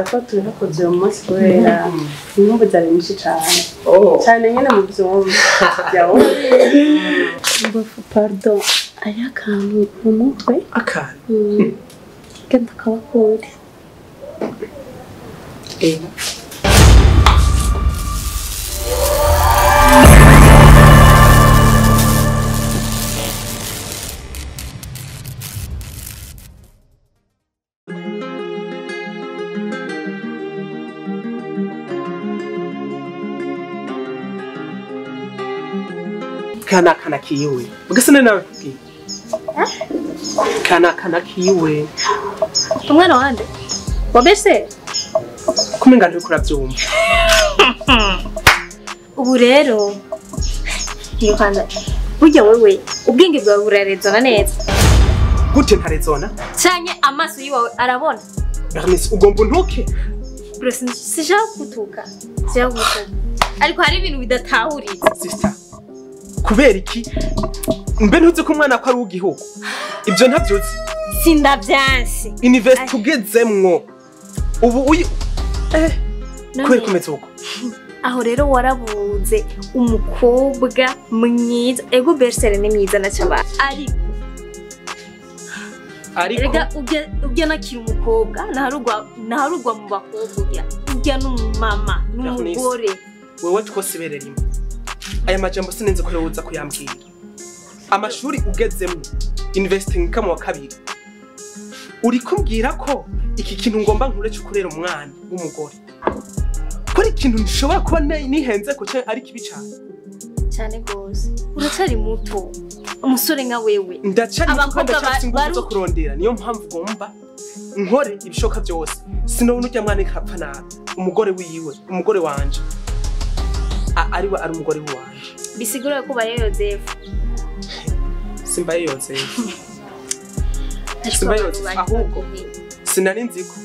ko tunakoze uyu munsi kubera inkumbu zari nyinshi cyane Oh. cyane nyine mu byumba byawundi ngo pardon ari akantu mu mutwe Akantu. genda kabakure Eh. kana kana kiwe ugasana nawe kubwiye kana kana kiwe umwana wande wabese kumenga ndiko uravyumva ubu rero ntirukanza burya wewe ubwenge bwawe burarezona neza gute ntarezona canke amaso yiwawe arabona Bernice ugomba untuke bro sin- sishaka gutuka sishaka gutuka ariko hari ibintu bidatahuritse sister kubera iki mbe ntuzi ko umwana ko ari uw'igihugu ibyo ntabyuzi sindavyanse university ugezemwo ubu uyi eh None- kubera kumeze uko aho rero warabuze umukobwa mwiza ego bersere ni mwiza na cyaba ariko ariko erega ujya ujya nakira umukobwa naharugwa naharugwa mu bakobwa ujya ujya n'umumama n'umugore wewe twose ibere rimwe aya majambo sinenze ko yoza kuyambwira amashuri ugezemwo university nkamo wa kabiri uri kumbwira ko iki kintu ngomba nkure cyo kurera umwana w'umugore ko ari ikintu nshobora kuba ne- nihenze ko cyangwa ari kibi cyane cyane rwose uracyari muto umusore nka wewe ndacari Abakobwa muto ndacyafite ba- ingufu baru- zo kurondera niyo mpamvu ngomba nkore ibishoboka byose sinabona urya mwana ikapfa nabi umugore wiwe umugore wanje A- ariwe ari umugore wanje bisigura ko ubaye yozefu simba yiyonze ariko Simba abantu yose, bari ahubwo. bakomeye. sinari nzi ko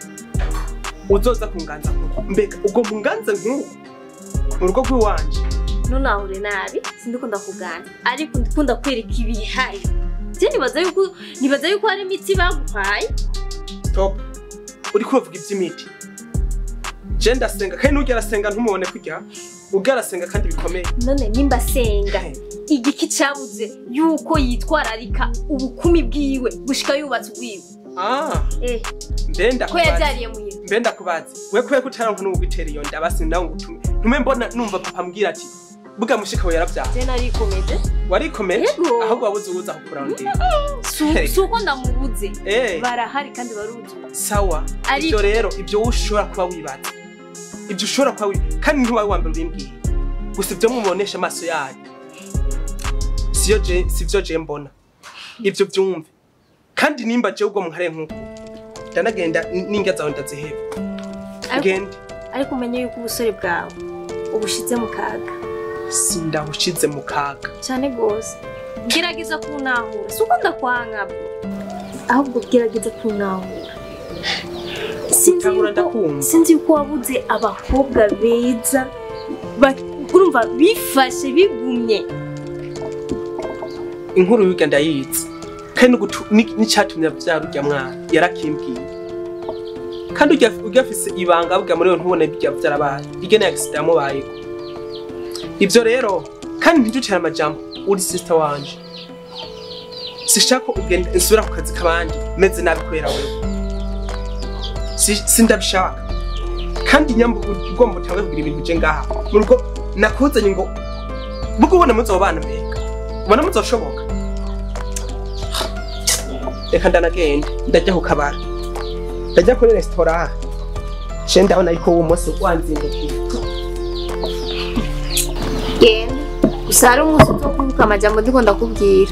uzoza kunganza nk'uko mbega ubwo munganze nk'uko mu rugo rw'iwanje ntunahure nabi sindikunda kugana ariko ndikunda kwereka ibihari je nibaza yuko nibaza yuko hari imiti baguhaye top uri kubavuga iby'imiti je ndasenga kandi n'urya arasenga ntumubone kurya urya arasenga kandi bikomeye none nimba senga igiki cyabuze yuko yitwararika ubukumi bwiwe gushika yubatse ubwiwe ah eh mbe ko ndakubaza yabyariye muhira mbe ndakubazi we kubera ko utaranka n'ubu bitera iyo nda basi nawe ngo utume ntume mbona numva papa ambwira ati buga mushika we yaravyaye je narikomeje warikomeje Yego. ahubwo wabuze ubuza kukurondera Su- Hey. si uko ndamubuze eh barahari kandi baruzuye sawa Ariko- ibyo rero ibyo wowe ushobora kuba wibaza ibyo ushobora kuba wibaza kandi ntubaye uwa mbere ubimbwiye gusa ibyo mubonesha amaso yanyu siyo je sivyo je mbona ibyo byumve kandi nimba je ubwo muhare nk'uko ndanagenda n- n'indya zawe ndaziheba Ariko- gende ariko umenye yuko ubusore bwawe ubushize mu kaga sindabushize mu kaga cyane rwose gerageza kuntahura si uko ndakwanga bwo ahubwo gerageza kuntahura sinzi Gutahura yuko ndakumva. sinzi yuko wabuze abakobwa beza ba- urumva bifashe bigumye inkuru y'urya ndayizi kandi n'ugutu- ni- n'icyatumye abyara urya mwana yarakimbwiye kandi urya urya afise ibanga burya muri we ntubone bijya byarabaye iryo ni agisida yamubayeho ibyo rero kandi ntiducire amajambo uri sisita wanje sishaka ko ugenda nsubira ku kazi k'abandi meze nabi kubera wewe Si- sindabishaka kandi nyamba ugomba utange kugira ibintu bije ngaha mu rugo nakuzanye ngo bugo ubona muzobana mbega ubona muzoshoboka reka ndanagenda ndajya ku kabara ndajya kuri resitora je ndabona yuko uwo munsi wanzindukiye genda gusa hari umunsi wo kuvuga amajambo ndiko ndakubwira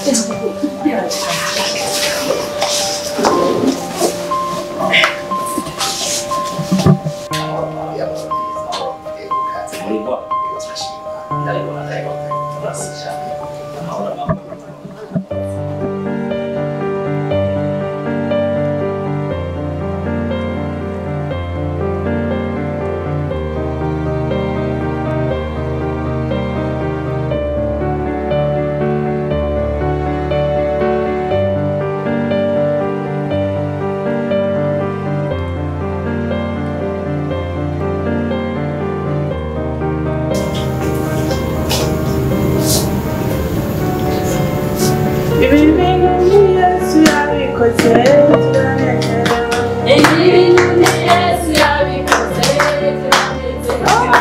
ibi bintu ni yesu yabikoze turanezerewe ibintu ni yesu yabikoze turanezerewe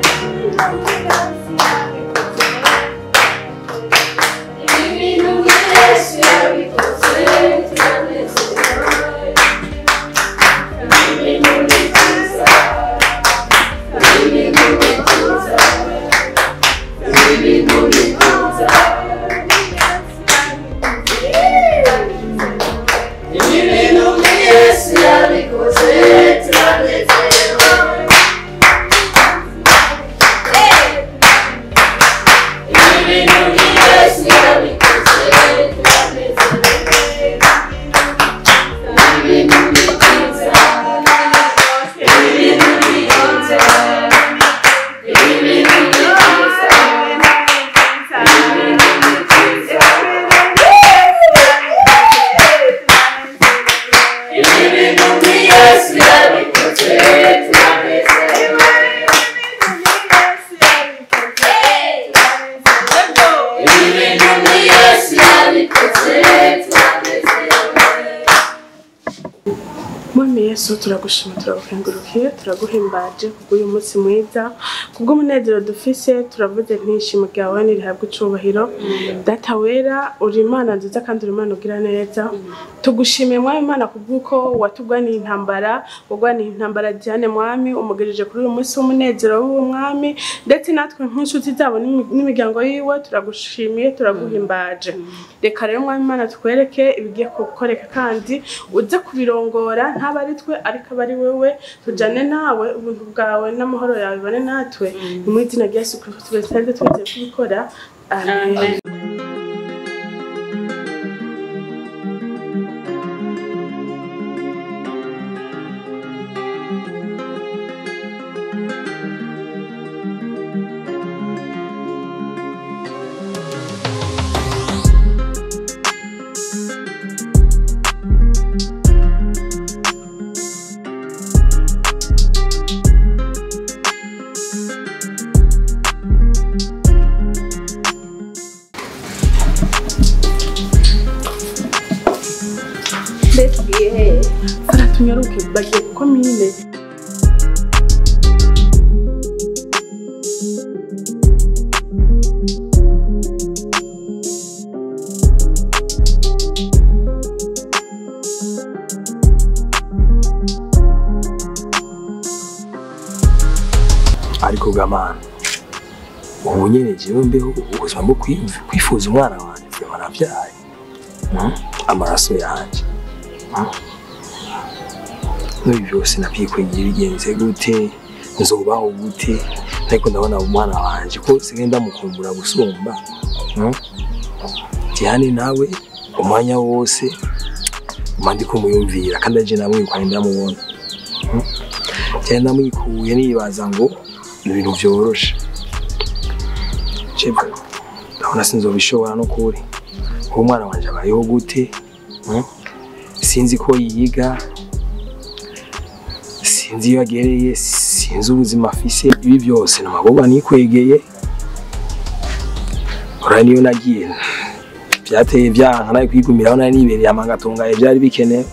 ibintu ni yesu yabikoze turanezerewe ibintu ni byiza ibintu ni byiza ibintu ni byiza ibintu ni yesu yabikoze turanezerewe ibintu ni yesu yabikoze turanezerewe ibintu ni byiza ibintu ni byiza ibintu ni byiza ibintu ni byiza ibintu ni yesu yabikoze turanezerewe ibintu ni yesu yabikoze turanezerewe mwami yesu turagushima turagukengurukiye turaguhimbaje kubw'uyu munsi mwiza kubw'umunezero dufise turavuze ntishimo ryawe nirihabwe icubahiro data wera uri imana nziza kandi uri imana ugira neza tugushimiye mwami imana kubw'uko watugwaniye intambara wagwaniye intambara diane mwami umugirije kuri uyu munsi w'umunezero w'uwo mwami ndetse natwe nk'inshuti zabo n'imi- n'imiryango yiwe turagushimiye turaguhimbaje reka rero mwami imana tukwereke ibigiye gukoreka kandi uze kubirongora ntaba ari twe ariko aba ari wewe tujane nawe ubuntu bwawe n'amahoro yawe bibane natwe ni mu izina rya yesu kirisito tubisenze twizeye kubikora amen mbese baratunyaruke bagiye kuko mine ariko gamana ubu nyene jewe mbeho ubuzima bwo kwiyumva- kwifuza umwana wanjye vyama navyaye Mm? amaraso yanje Mm? n'ibi byose navyikwegera bigenze gute nzobaho gute ariko ndabona umwana wanje ko sigaye ndamukumbura gusumba Mm? Diane nawe umwanya wose mba ndi kumuyumvira kandi aje namwirukanye ndamubona Mm? Diane ndamwikuye nibaza ngo ni ibintu vyoroshe Chebwe ndabona sinzobishobora no kuri uwo mwana wanje abayeho gute Mm? sinzi ko yiga sinzi iyo agereye sinzi ubuzima afise ibi byose ni amagorwa nikwegeye ura niyo nagiye byateye byanka nawe kwigumiraho nari nibereye amangatungaye byari bikenewe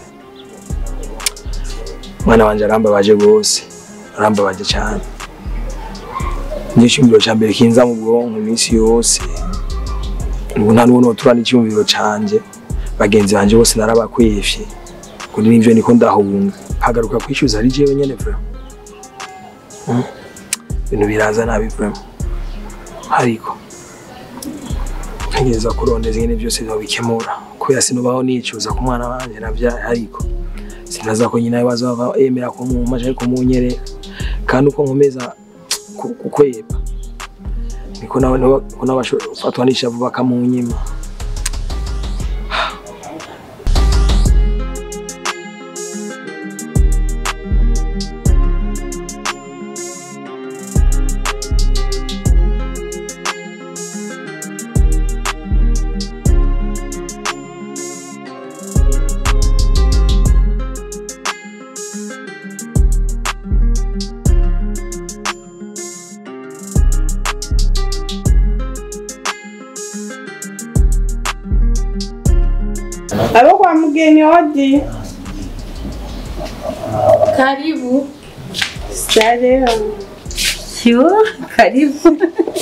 umwana wanje arambabaje rwose arambabaje cyane n'icyumviro cya mbere kinza mu bwonko iminsi yose ubu nta n'ubu notura n'icyumviro canje bagenzi banje bose narabakwefye kuri nivyo niko ndahunga hagaruka kwishyuza ari jewe nyene vraiment Mm. ibintu biraza nabi vraiment ariko ntegereza kurondeza ingene byose babikemura kubera sinubaho nicuza ku mwana wanje navya ariko sinaza ko nyina bazaba yemera ko mu maje kumunyerera kandi uko nkomeza ku- kukweba niko nawe niko nabashofatwa n'ishavu bakamunyima abo kwa mugeni odi Karibu. sare Yo, karibu.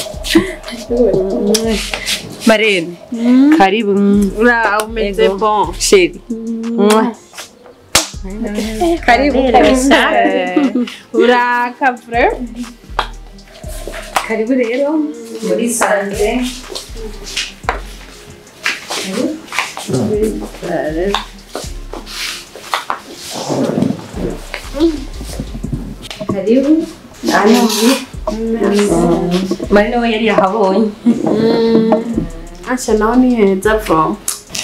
Marene, karibu. ura umeze Ego. bon Sheri. Karibu kabisa. urakavure Karibu rero muri sanze. Karibu. Hano. Marene we yari yahabonye. asha nawe ni heza vo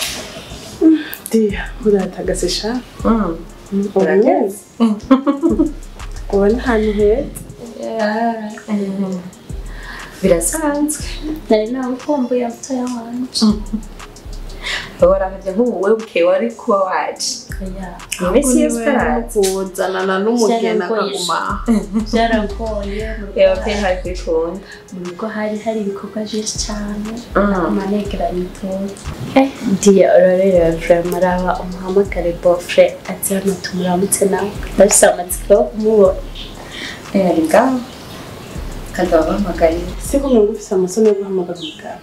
diya uratagase sha Urageze? ubona ahantu heza Birasanzwe. Nari nagukumbuye mutoya wanje. Waramuvye nk'ubu wewe bukeye wari kuba waje. Iminsi yose utaraza. kuzanana n'umugeni akaguma Byaragoye mu rugo Yewe pe hari kwikunda. mu rugo hari hari ibikorwa byinshi cyane Mm. amanegeranye itoto eh diye urareba vrema araba umuhamagare bofre ati hano tumuramutse nawe ndafise amatsiko yo kumubona Eh, ari ngaho. Kandi wabahamagariye. si kumwe ngo ufise amasoni yo guhamagaza umugabo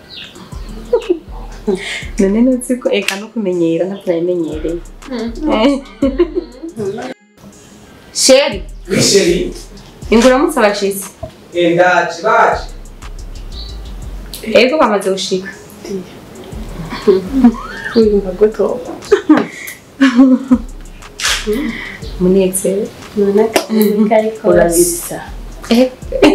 None nuzi ko eka no kumenyera ntabwo nabimenyereye. Sheri, Misheri, inguramutse abashitsi. endaje baje. Ego bamaze gushika. wiyumva gute Munezero. none akazi kari kose urabisa Eh,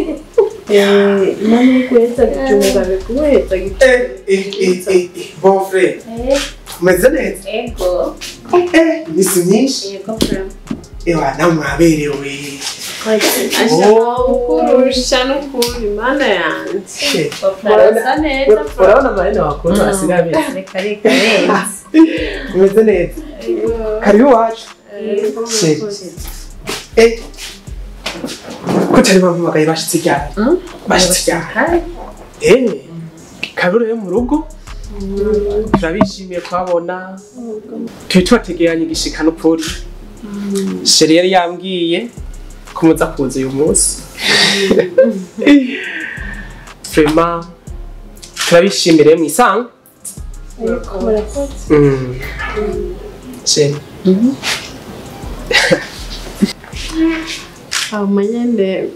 imana iri guheza gicunga biguheza Eh, eh, eh, eh, eh, bon frère. Eh, Umeze neza? ego Eh, imisi myinshi. ego vrema Ewa, nawe mwaberewe. asha ukurusha n'ukuri mana yanjye Eh, urasa neza Urabona marene wakuntu asigaye ameze. reka reka renze. Umeze neza. Karibu iwacu. Sheri. Eh. Ko utari bampamagaye bashitse ryari? Mm? Bashitse ryari? Hari? Eh. Kabiro yo mu rugo. Turabishimiye kuhabona. Turi tubategeranye igishika n'ukuri. Sheri yari yambwiye ko muza kuza uyu munsi. Vraiment turabishimire mwisanga. Mm. Sheri. hama nyene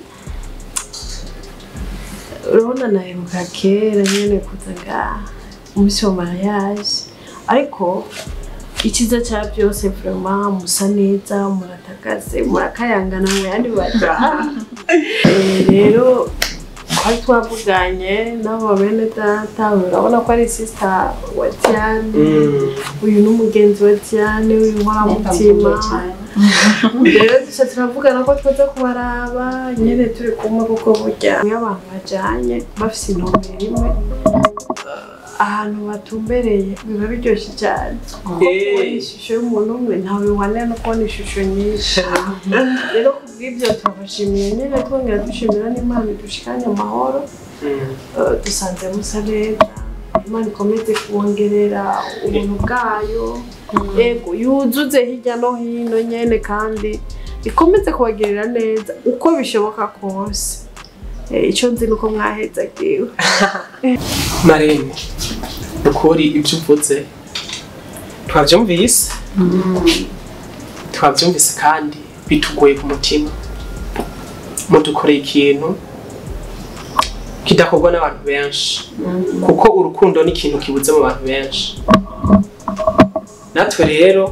urabona naheruka kera nyene kuza ngaha umunsi wa mariage ariko icyiza cya byose vraiment musa neza muratakaze murakayangana mu yandi baja Eh, rero twari twavuganye n'abo bene data urabona ko ari sista wa Diane Mm. uyu ni umugenzi wa Diane uyu nkoramutima rero duca turavugana ko twaza kubaraba nyene turi kumwe kuko burya iyo abantu bajanye bafise intumbero imwe eh, ahantu batumbereye biba biryoshye cyane kuko Eh. kubona ishusho y'umuntu umwe ntawe biwanira no kubona ishusho nyinshi rero kubw'ibyo turabashimiye nyene twongera dushimira n'imana idushikanye amahoro Mm. Eh, dusanze musa neza imana ikomeze kubongerera ubuntu bwayo yego yuzuze hirya no hino nyene kandi ikomeze kubagirira neza uko bishoboka kose Eh, ico nzi nuko mwahezagiwe marene ukuri ibyo uvuze twabyumvise twabyumvise kandi bitugoye ku mutima mudukoreye ikintu kidakorwa n'abantu benshi kuko urukundo ni ikintu kibuze mu bantu benshi natwe rero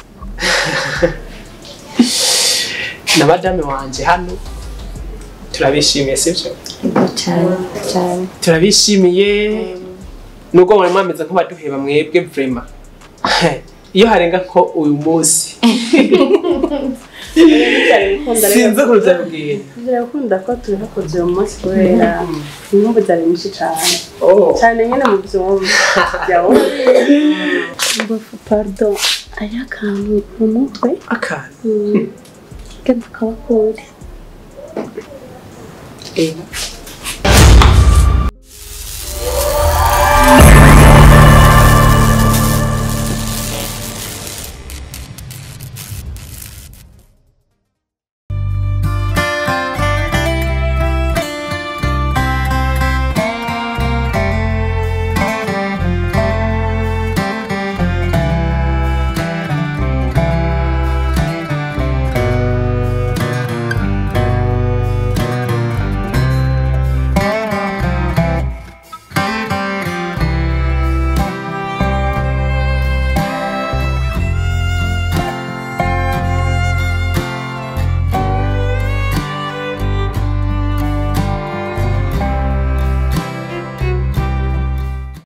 na madame wanje hano turabishimiye sibyo cyane cyane turabishimiye nubwo mwari mwameze nk'abaduheba mwebwe vrema iyo harenga ko uyu munsi sinzi ukuntu byabibwira birakunda ko tubihakoze uyu munsi kubera impamvu zari nyinshi cyane cyane nyine mu byumba byawe pardon ari akantu mu mutwe akantu genda kabakure Eh,